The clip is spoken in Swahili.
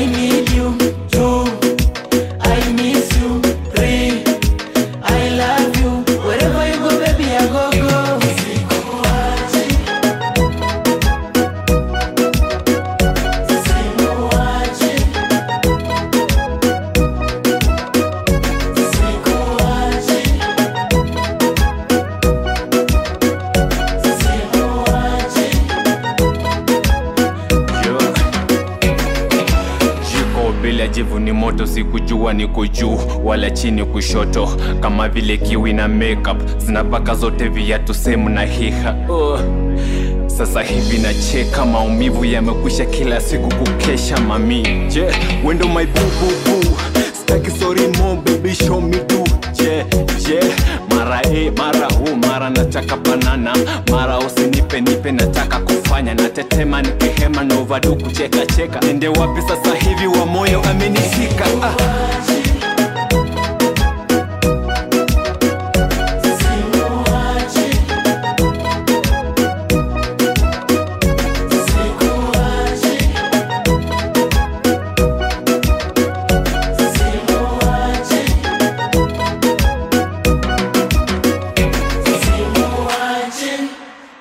I need you. Two, I miss you. Three, I love you. Wherever you go, baby, I go go. Sikuachi. Sikuachi. Sikuachi. Sikuachi. Jiko bila jivu ni moto, sikujua niko juu wala chini kushoto, kama vile kiwi na makeup zinapaka zote viatu semu na hiha oh. Sasa hivi nacheka, maumivu yamekwisha, kila siku kukesha mami. Je, wendo my boo boo boo, staki sorry mo baby show me do. Je, je, mara e mara hu mara nataka banana, mara usinipe nipe, nataka kufanya natetema, nikihema na overdo kucheka cheka. Nende wapi sasa hivi wa moyo amenishika ah.